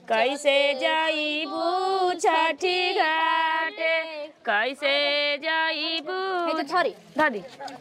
कैसे जाइबू छठी घाटे कैसे जाइबू है तो थोड़ी दादी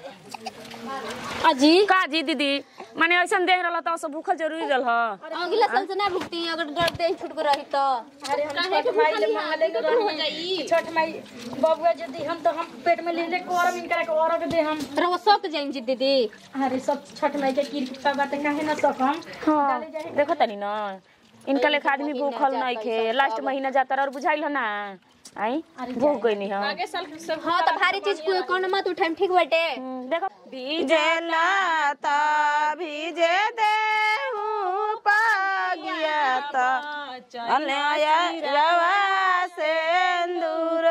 अजी का जी दीदी माने ऐसन देख रहल त सब भूखल जरूरी रहल अगला साल से ना भुगती अगर डर दे छूट कर रही तो काहे के भूखल मंगले के हो जाई छठ माई बबुआ यदि हम तो हम पेट में ले ले करम इनकरा के औरत दे हम रहो सब जाइन जी दीदी अरे सब छठ माई के कृपा बाटे काहे ना सकम हाँ देखो तनी न इनका लेखा आदमी भूखल नहीं खे लास्ट महीना जाता और बुझाइल ह ना आई भूख गई नहीं हम हां तो भारी चीज को कौन मत उठाम ठीक बाटे देखो भीजेला ता भीजे देहूं पागिया ता अनया रवा सेंदूर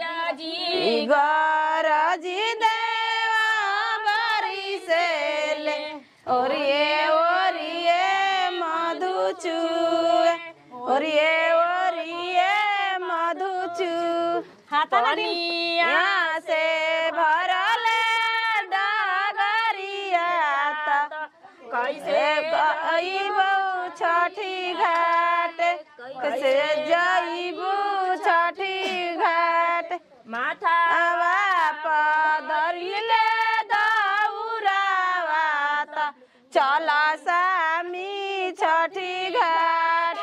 गरजी देवा बारी से ले और ये और ये मधु चूए और ये और ये मधु चू पानिया से भरल डगरिया त कैसे गईबू छठी घाट कैसे जाइबू छठी घाट माथा पदरिले दौरावा त चला सामी छठी घाट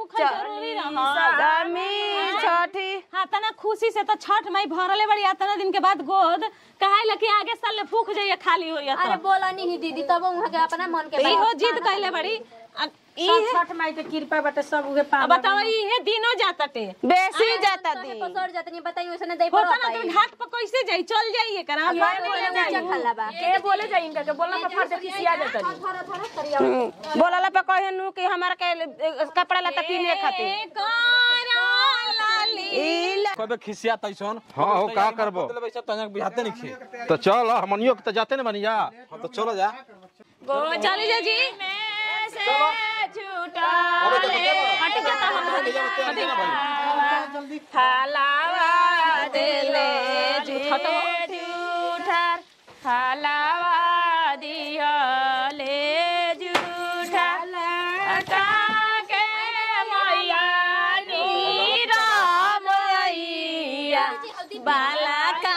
सामी छठी हाँ तना खुशी से तो छठ मई भरले बड़ी आ तना दिन के बाद गोद कहे लकी आगे साल ले फूक जाइए खाली होइए अरे तो बोला नहीं दीदी तब वहां के अपना मन के इहो जिद कैले बड़ी आ ई सब छठ माई के कृपा बाटे सब उहे पा अब बताओ इहे दिनो जाता टे बेसी जाता दी पसर जातनी बताई वैसे दे पर होता ना तुम घाट पर कैसे जाई चल जाइए करा खल्ला बा के बोले जाई इनका के बोलला पर फट खिसिया जाता दी थोड़ा थोड़ा करिया बोलला पे कहे नु कि हमार के ए, कपड़ा लता किने खातिर कबे खिसिया तैसन हाँ, हो, का करबो? मतलब ऐसा तनक बिहाते नहीं खे तो चल हमनियो के तो जाते न बनिया हम तो चलो जा चली जा जी हट जाता हलावा देले जूठर हलावा दिहले जूठर के मैया नीरम मैया बाला का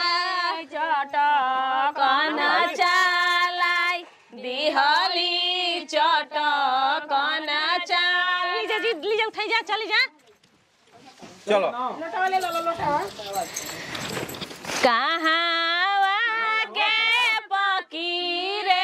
चटकन चालाई दिहली चटकन चाल लीजा जी लीजा उठाई जा चली जा चलो कहावा के पकीरे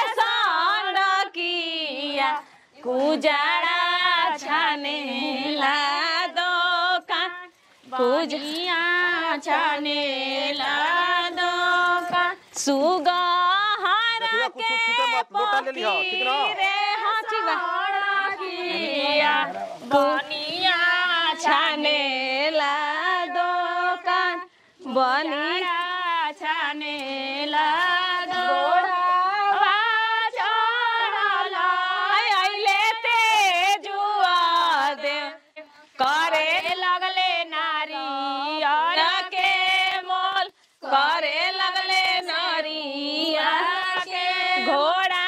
सड़किया कुजरा छानेला दोकान कुजिया छानेला दोकान सुगहर देखियो, कुछ के छूटे मत, लोटा ले लिहो, ठीक ना? पकीरे हाँ ठीक बा सड़किया बनिया छानेला दोकान बनिया छानेला दोकान चढ़ल अइले तेजुआ दे करे लगले नारियर के मोल करे लगले नारियर के घोड़ा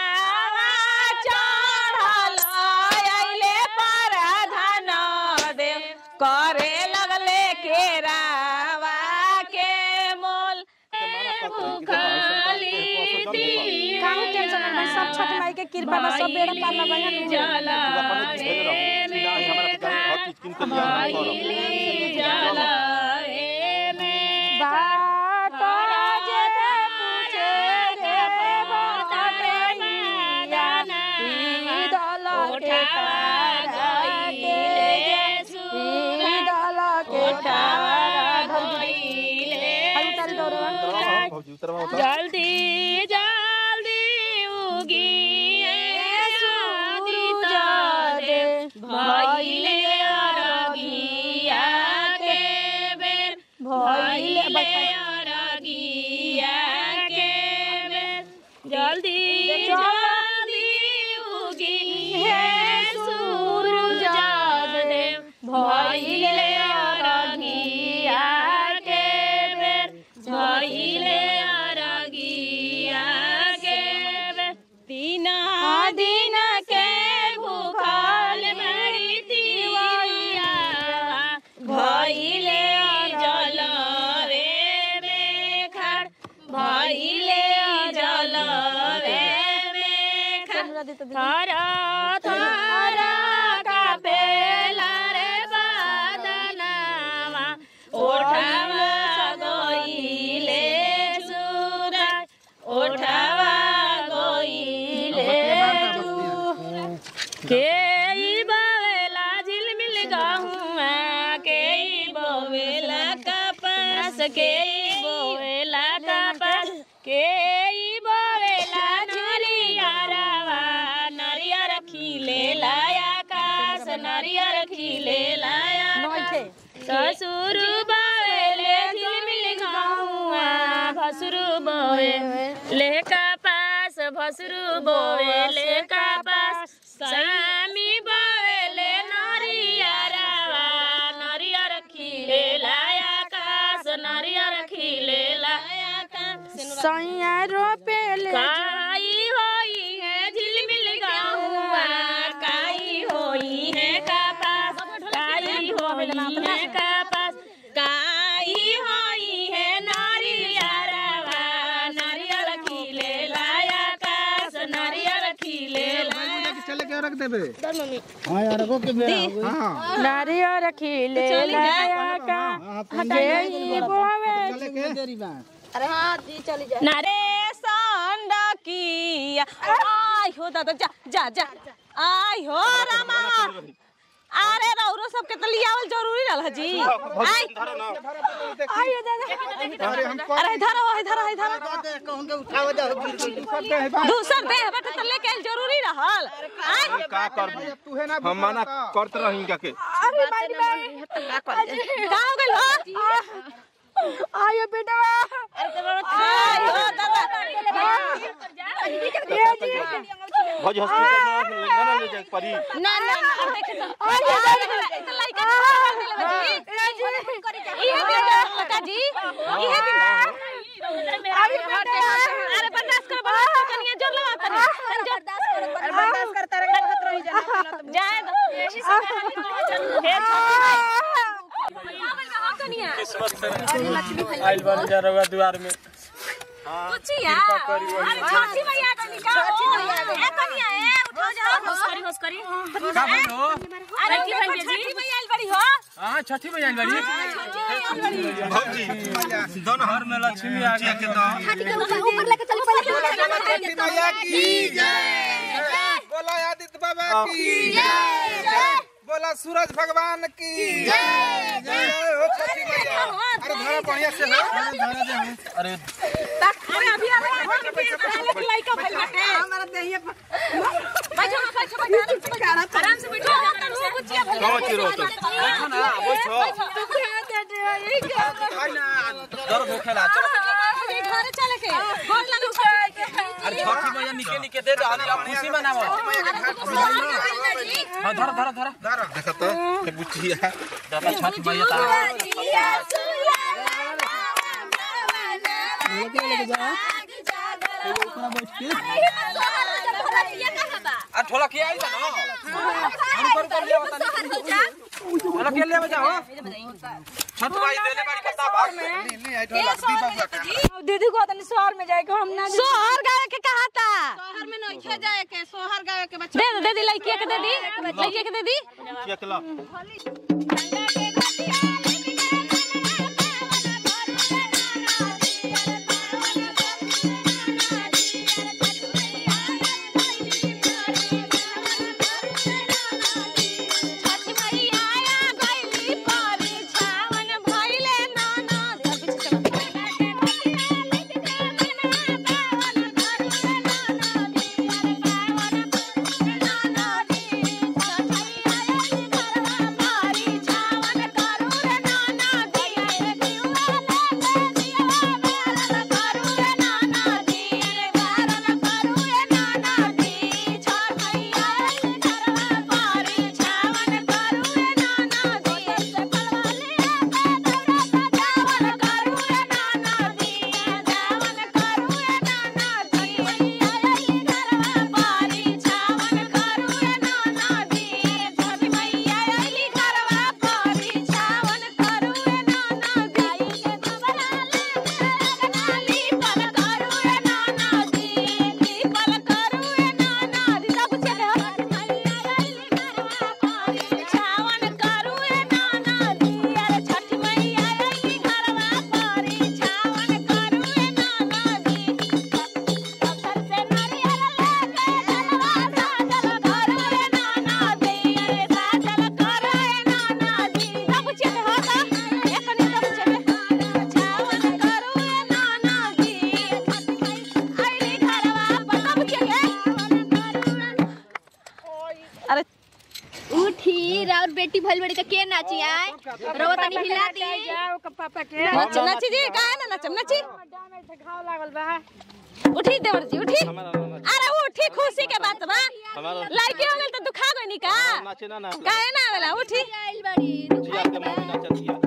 चढ़ल अइले परधन देव करे लगले केरावा के मोल भूखली काहे टेंशन ना भाई सब छठ माई के कृपा बा सब बेड़ा पार ना बहन जल्दी जल्दी उगी सूरज दे भइले अरगिया के बेर भइले अरगिया के बेर जल्दी जल्दी उगी है सूरज दे भइले अरगिया के बेर भइले अरगिया के बेर तीन दिन के भूखल मरी तो दीदी थर थर कापेला रे बदनामा ओठावा गइले सुराय ओठावा गइले के ई बवेला झिलमिल गहुआ के ई बवेला कपास के ई बवेला कपास के ई बवेला नरियरवा नरियर खिले लाया कास नरियर खिले लाया ससुर बवेले झिलमिल गहुआ भसुर बवेले कपास भसुर बवेले कपास सामी बवेले नरियरवा नरियर खिले लाया कास नरियर खिले लाया कास सैया रोपेले काई होई है झिलमिल गहुआ काई होई है कपास काई होई है कपास काई होई है नारियरवा नारियल खिले लाया कास नारियल खिले लाया चले के रख देबे नारियर खिले लाया का के बोवे अरे हाँ जी चली जाए नारे संडकिया आय हो दादा जा जा जा आय हो रामा अरे रौरो सब के तो लियावल जरूरी रहल जी आय आयो दादा अरे इधर आओ इधर आओ इधर दूसर दे बेटा तो लेके आइल जरूरी रहल आय हम का करबो हम मना करत रही का के का हो गइल हो आयो बेटा आय हो दादा भज हॉस्पिटल में ना ले जाए परी ना ना अब देख तो अरे तो लइका मार देले जी इहे दिन लड़का जी इहे दिन अरे बर्दाश्त कर बर्दाश्त कर कनिया जोर लगा तनी तनी जोर बर्दाश्त करता रहे खत रही जाए जाए दो यही सब कनिया आइल बन जा रहा द्वार में कुचिया अरे छोटी मैया कनी का छोटी मैया ए कनिया ए उठो जाओ होश करी होश करी का भइलो अरे की भइल छोटी मैया आइल बड़ी हो हां छठी में आइल बारी भौजी दोनों घर में लक्ष्मी आ गई के तो ऊपर लेके चल पहले मैया की जय बोला आदित्य बाबा की जय बोला सूरज भगवान की जय जय हो छठी मैया अरे धरा बढ़िया से हो अरे अरे अभी आ रहा है पहले लइका भइल बाटे हमारा देहिए बैठो बैठो बैठो आराम से बैठो तू कुचिया भइल कहाँ चिरो तो बैठो ना बैठो आई ना दर्द होखेला घरे चले के गोल लगे अरे छठी मैया निके निके दे दहली अब खुशी मनावो हां धर धर धर धरा देखा तो ये बुचिया दादा छठी मैया ता आ ढोला के आई ना हम कर कर ले बता ढोला के ले जाओ छठ माई देले बारी कता भाग में नहीं आई ढोला दी बाबा का दीदी को तनी शहर में जाए के हम ना सोहर गावे के कहा था शहर में नहीं जाए के सोहर गावे के बच्चा दे दे दे दी लड़किया के दे दी लड़किया के दे दी चकला छठ मैया आया गइली परी छावन भइले नाना छठ बेटी भइल बड़ी त के नाची आए रवा तनी हिला दी जाओ के पापा के नच नची जी काहे ना नचम नची घाव लागल बा उठी देवर जी उठी अरे उठी खुशी के बात बा लड़की हो गेल त दुखा गइनी का नाचे ना ना काहे ना आवेला उठी आइल बड़ी जिया के मम्मी नाचत हिया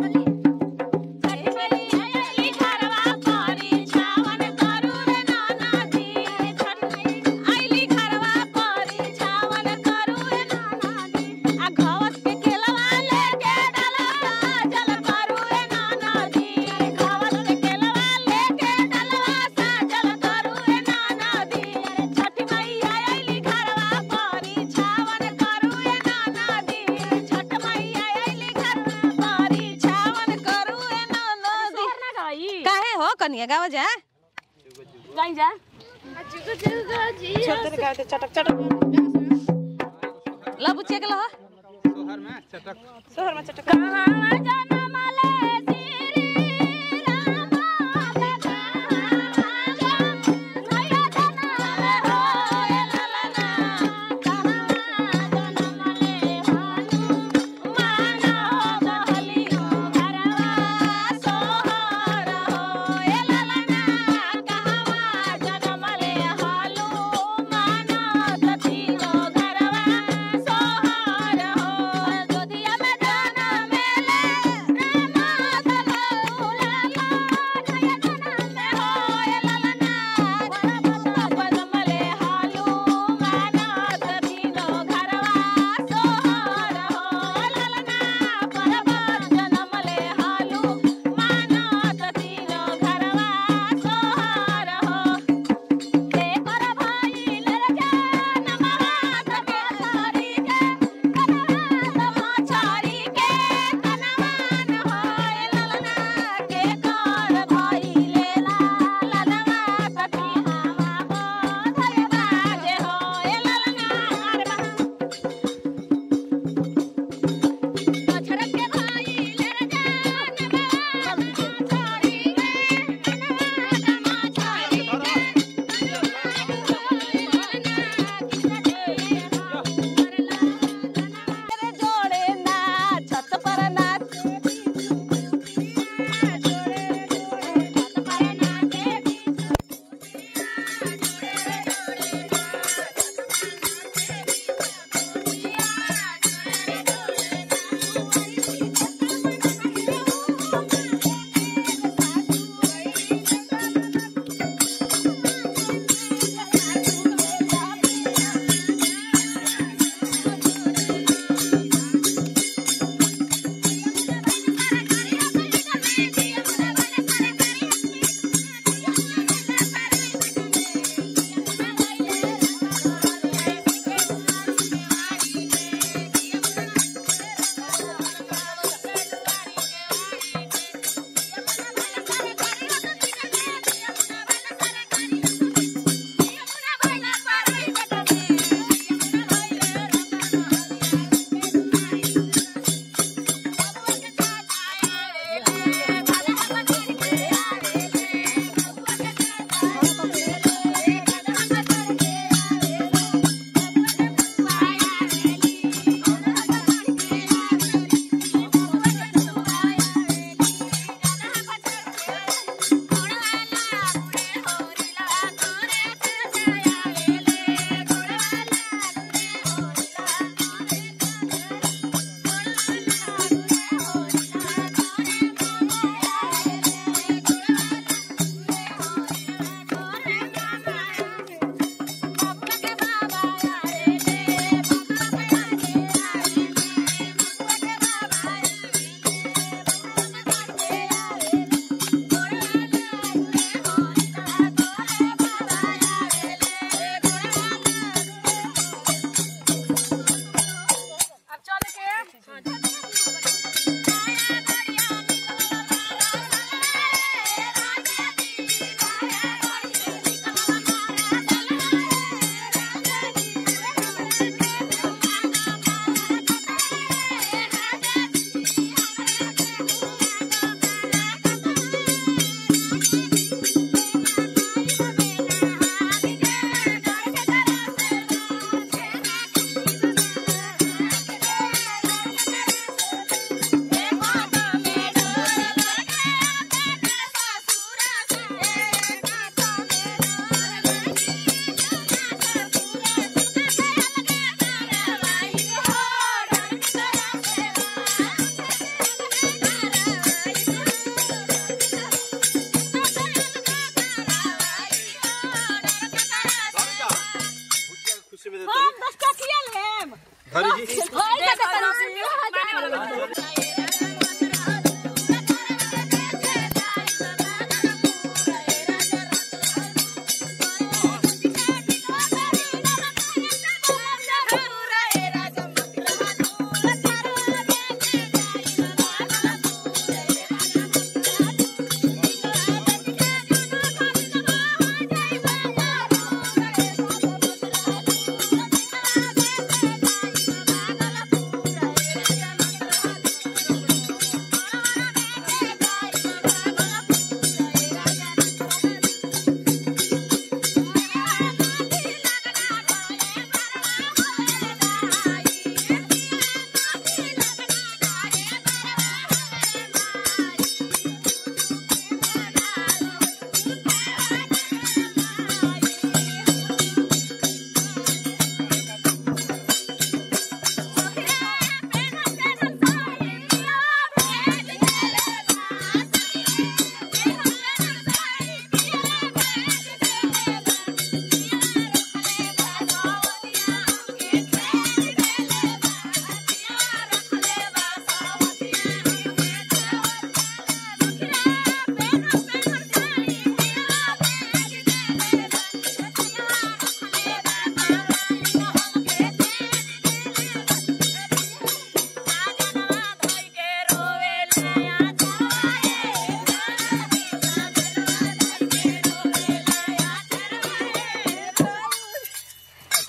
काहे हो कनिया गावा जा गाई जा लबुचिया के लहो शहर में चटक कहाँ जाना जोधिया में जाना मेले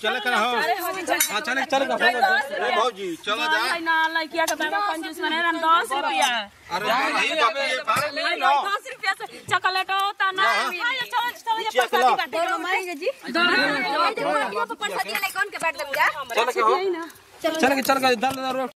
चले कर हो हां चले चले का ए भौजी चलो जा ना लड़किया के बाबा कंजूस बने हम 10 रुपया अरे नहीं बाबू ये बात नहीं लो 10 रुपया से चॉकलेट होता ना चलो चलो ये चिया खिलाओ दोनों मारेंगे जी दोनों पर पैसा दिया ले कौन के बैठ लग जा चले के हो चले के चल के दल दल